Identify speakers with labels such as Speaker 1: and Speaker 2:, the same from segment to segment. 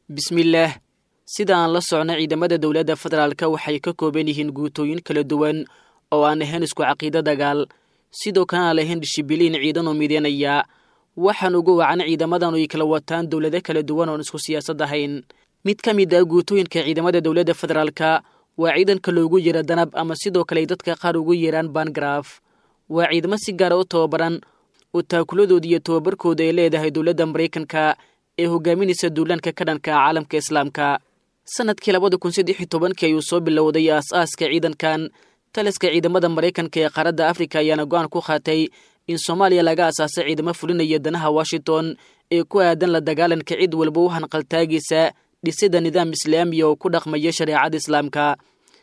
Speaker 1: bismillaah sida aan la socno ciidamada dowladda federaalka waxay ka kooban yihiin guutooyin kala duwan oo aan ahayn isku caqiido dagaal sidoo kalena aan lahayn dishibiliin ciidan oo mideynaya waxaan ugu wacan ciidamadan ay kala wataan dowlado kala duwan oon isku siyaasad ahayn mid ka mid ah guutooyinka ciidamada dowladda federaalka waa ciidanka loogu yeero danab ama sidoo kale ay dadka qaar ugu yeeraan bangaraf waa ciidamo si gaara u tababaran oo taakuladooda iyo tababarkooda ay leedahay dowladda maraykanka ee hogaaminaysa duulaanka ka dhanka ah caalamka islaamka sanadkii labada kun saddex iyo tobankii ayuu soo bilowday aas-aaska ciidankan taliska ciidamada maraykanka ee qaaradda afrika ayaana go-aan ku qaatay in soomaaliya laga asaasay ciidamo fulinaya danaha washington ee ku aadan la dagaalanka cid walba u hanqaltaagiisa dhisida nidaam islaamiya oo ku dhaqmaya shareecada islaamka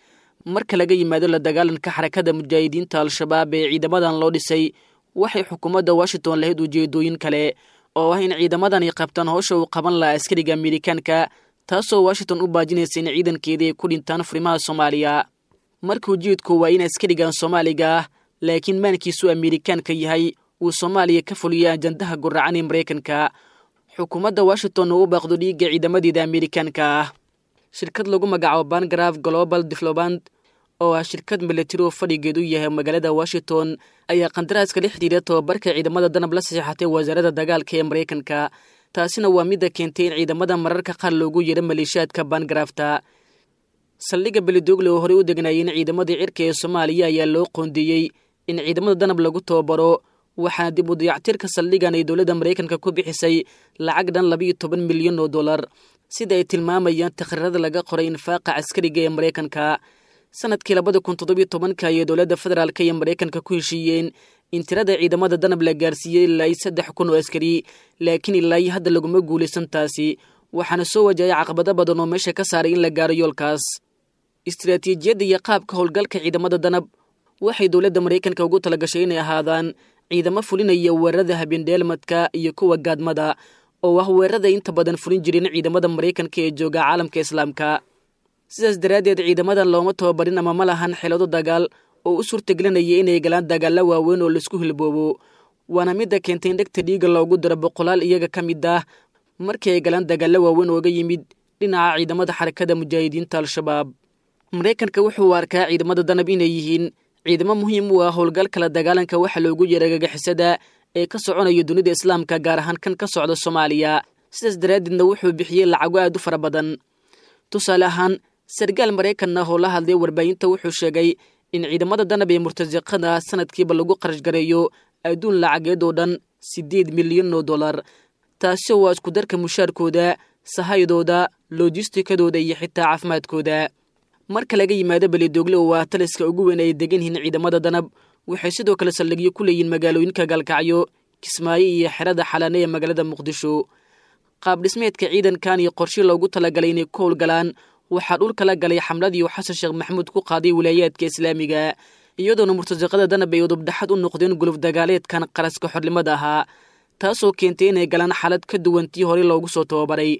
Speaker 1: marka laga yimaado la dagaalanka xarakada mujaahidiinta al-shabaab ee ciidamadan loo dhisay waxay xukuumadda washington lahayd ujeedooyin kale oo ah in ciidamadan ay qabtaan howsha uu qaban lahaa askariga amerikaanka taasoo washington u baajinaysa in ciidankeeda ay ku dhintaan furimaha soomaaliya marka ujeedku waa in askarigan soomaaliga ah laakiin maankiisu amerikaanka yahay uu soomaaliya ka fuliya ajandaha guracan ee maraykanka xukuumadda washington oo u baaqdo dhiigga ciidamadeeda amerikaanka ah shirkad lagu magacaabo bangraf global development oo ah shirkad milatari oo fadhigeedu yahay magaalada washington ayaa qandaraaska la xidhiira tababarka ciidamada danab la saxeexatay wasaaradda dagaalka ee maraykanka taasina waa midda keentay in ciidamada mararka qaar loogu yeero maleeshiyaadka bangrafta saldhigga belidogle oo horey u degnaayeen ciidamadii cirka ee soomaaliya ayaa loo qoondeeyey in ciidamada danab lagu tababaro waxaana dib u dayactirka saldhigan ay dowladda maraykanka ku bixisay lacag dhan labayo toban milyan oo dollar sida ay tilmaamayaan takhriirada laga qoray infaaqa caskariga ee maraykanka sanadkii labada kun toddobiyo tobanka ayay dowladda federaalka iyo maraykanka ku heshiiyeen in tirada ciidamada danab la gaarsiiyey ilaa iyo saddex kun oo askari laakiin ilaa iyo hadda laguma guulaysan taasi waxaana soo wajahaya caqabado badan oo meesha ka saaray in la gaaro yoolkaas istiraatiijiyadda iyo qaabka howlgalka ciidamada danab waxay dowladda maraykanka ugu talagashay inay ahaadaan ciidamo fulinaya weerarada habendheelmadka iyo kuwa gaadmada oo ah weerarada inta badan fulin jireen ciidamada maraykanka ee jooga caalamka islaamka sidaas daraaddeed ciidamadan looma tababarin ama ma lahan xeelado dagaal oo u suurtagelinaya inay galaan dagaalla waaweyn oo laisku hilboobo waana midda keentay in dhegta dhiiga loogu daro boqolaal iyaga ka mid ah markii ay galaan dagaalla waaweyn ooga yimid dhinaca ciidamada xarakada mujaahidiinta al-shabaab maraykanka wuxuu arkaa ciidamada danab inay yihiin ciidamo muhiim u ah howlgalka la dagaalanka waxa loogu yeera gagixisada ee ka soconaya dunida islaamka gaar ahaan kan ka socda soomaaliya sidaas daraaddeedna wuxuu bixiyey lacago aad u fara badan tusaale ahaan sargaal maraykan ah oo la hadlay warbaahinta wuxuu sheegay in ciidamada danab ee murtasiqada sanadkiiba lagu qarash gareeyo adduun lacageed oo dhan siddeed milyan oo dollar taasi waa isku darka mushaarkooda sahayadooda lojistikadooda iyo xitaa caafimaadkooda marka laga yimaado belidogle oo ah taliska ugu weyn ay degan yihiin ciidamada danab waxay sidoo kale saldhigyo ku leeyihiin magaalooyinka gaalkacyo kismaayo iyo xerada xalaane ee magaalada muqdisho qaab dhismeedka ciidankan iyo qorshe loogu talagalay inay ku howlgalaan waxaa dhulka la galay xamladii uu xasan sheekh maxamuud ku qaaday wilaayaadka islaamiga iyadoona murtasiqada danab ay udubdhaxad u noqdeen guluf dagaaleedkan qaraska xornimada ahaa taasoo keentay inay galaan xaalad ka duwan tii horey loogu soo tababaray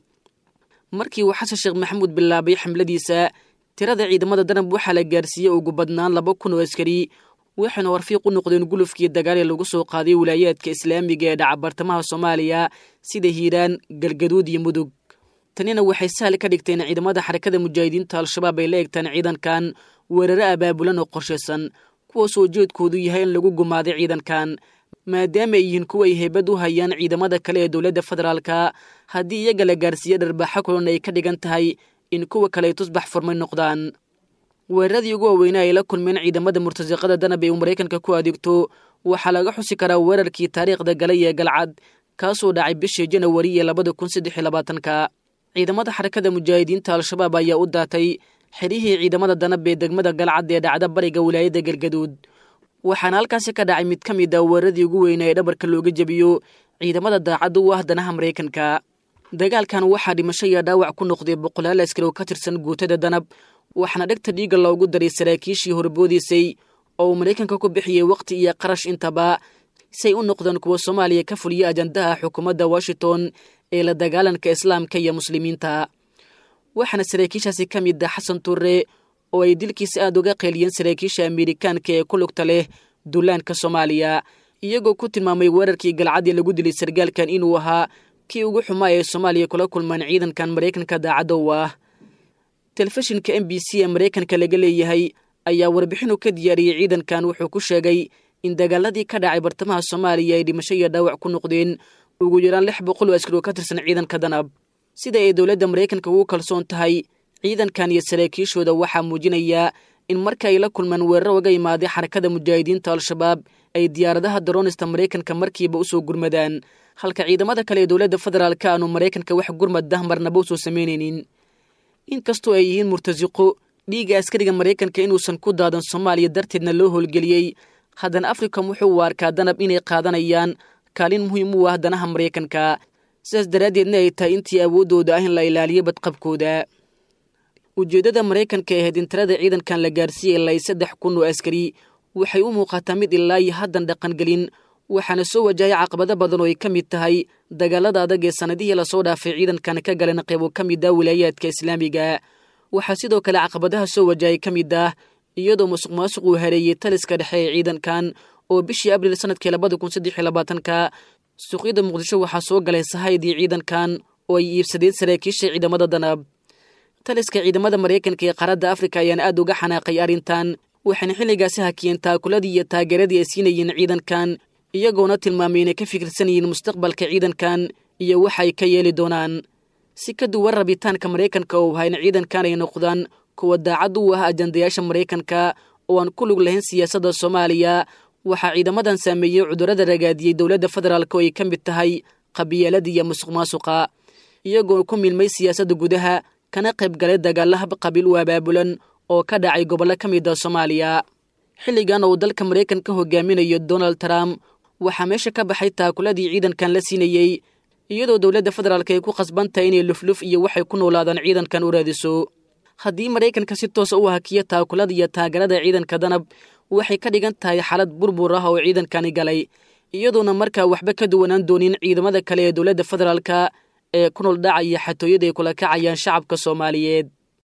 Speaker 1: markii uu xasan sheekh maxamuud bilaabay xamladiisa tirada ciidamada danab waxaa la gaarsiiyey ugu badnaan laba kun oo askari waxayna warfiiq u noqdeen gulufkii dagaalee lagu soo qaaday wilaayaadka islaamiga ee dhaca bartamaha soomaaliya sida hiiraan galgaduud iyo mudug tanina waxay sahal ka dhigteen ciidamada xarakada mujaahidiinta al-shabaab ay la egtaan ciidankan weeraro abaabulan oo qorshaysan kuwaasoo ujeedkoodu yahay in lagu gumaaday ciidankan maadaama ay yihiin kuwa ay heybad u hayaan ciidamada kale ee dowladda federaalka haddii iyaga la gaarsiiye dharbaaxo kulan ay ka dhigan tahay in kuwa kale ay tusbax furmay noqdaan weeraradii ugu waaweynaa ay la kulmeen ciidamada murtasiqada danab ee uu maraykanka ku adeegto waxaa laga xusi karaa weerarkii taariikhda galay ee galcad kaasoo dhacay bishii janawari ee labada kun saddex iyo labaatanka ciidamada xarakada mujaahidiinta al-shabaab ayaa u daatay xerihii ciidamada danab ee degmada galcad ee dhacda bariga wilaayadda galgaduud waxaana halkaasi ka dhacay mid ka mid ah weeraradii ugu weynaa ee dhabarka looga jebiyo ciidamada daacadda u ah danaha maraykanka dagaalkan waxaa dhimasho iyo dhaawac ku noqday boqolaal askari oo ka tirsan guutada danab waxaana dhegta dhiiga loogu daray saraakiishii horboodiisay oo uu maraykanka ku bixiyey wakhti iyo qarash intaba say u noqdeen kuwa soomaaliya ka fuliya ajandaha xukuumadda washington ee la dagaalanka islaamka iyo muslimiinta waxaana saraakiishaasi ka mid ah xasan turre oo ay dilkiisa aad uga qeeliyeen saraakiisha amerikaanka ee ku lugta leh duulaanka soomaaliya iyagoo ku tilmaamay weerarkii galcadii lagu dilay sargaalkan inuu ahaa kii ugu xumaa ee soomaaliya kula kulmaan ciidankan maraykanka daacadda u ah telefishinka m b c ee maraykanka laga leeyahay ayaa warbixinu ka diyaariyey ciidankan wuxuu ku sheegay in dagaaladii ka dhacay bartamaha soomaaliya ay dhimasho iyo dhaawac ku noqdeen ugu yaraan lix boqol oo askari oo ka tirsan ciidanka danab sida ay dowladda maraykanka ugu kalsoon tahay ciidankan iyo saraakiishooda waxaa muujinayaa in marka ay la kulmaan weeraro uga imaaday xarakada mujaahidiinta al-shabaab ay diyaaradaha daroonista maraykanka markiiba usoo gurmadaan halka ciidamada kale ee dowladda federaalka aanu maraykanka wax gurmad dahmarnaba usoo samaynaynin inkastoo ay yihiin murtasiqo dhiigga askariga maraykanka inuusan ku daadan soomaaliya darteedna loo howlgeliyey haddana africom wuxuu u arkaa danab inay qaadanayaan kaalin muhiim u ah danaha maraykanka sidaas daraaddeedna ay tahay intii awooddooda ah in la ilaaliyo badqabkooda ujeeddada maraykanka ee hedintarada ciidankan la gaarsiiyey ilaa saddex kun oo askari waxay u muuqataa mid ilaa iyo haddan dhaqangelin waxaana soo wajahay caqabado badan oo ay ka mid tahay dagaalada adag ee sannadihii lasoo dhaafay ciidankan ka galeen qaybo ka mid ah wilaayaadka islaamiga waxaa sidoo kale caqabadaha soo wajahay ka mid ah iyadoo musuq maasuq uu hareeyey taliska dhexe ee ciidankan oo bishii abriil sanadkii labada kun saddex iyo labaatanka suuqyada muqdisho waxaa soo galay sahaydii ciidankan oo ay iibsadeen saraakiisha ciidamada danab taliska ciidamada maraykanka ee qaaradda afrika ayaana aad uga xanaaqay arrintan waxayna xilligaasi hakiyeen taakuladii iyo taageeradii ay siinayeen ciidankan iyagoona tilmaamay inay ka fikirsan yihiin mustaqbalka ciidankan iyo waxa ay ka yeeli doonaan si ka duwan rabitaanka maraykanka oo hayna ciidankan ay noqdaan kuwa daacad u ah ajandayaasha maraykanka oo aan ku lug lahayn siyaasadda soomaaliya waxaa ciidamadan saameeyey cudurrada ragaadiyey dowladda federaalk oo ay ka mid tahay qabiyaalada iyo musuq maasuqa iyagoo ku milmay siyaasadda gudaha kana qayb galay dagaalla hab qabiil u abaabulan oo ka dhacay gobollo ka mid a soomaaliya xilligan uu dalka maraykanka hogaaminayo donald trump waxaa meesha ka baxay taakuladii ciidankan la siinayey iyadoo dowladda federaalk ay ku khasban tahay inay lufluf iyo waxay ku noolaadaan ciidankan u raadiso haddii maraykanka si toosa u hakiyo taakulada iyo taageerada ciidanka danab waxay ka dhigan tahay xaalad burbur ah oo ciidankani galay iyadoona markaa waxba ka duwanaan doonin ciidamada kale ee dowladda federaalka ee ku nool dhacaya xatooyada ay kula kacayaan shacabka soomaaliyeed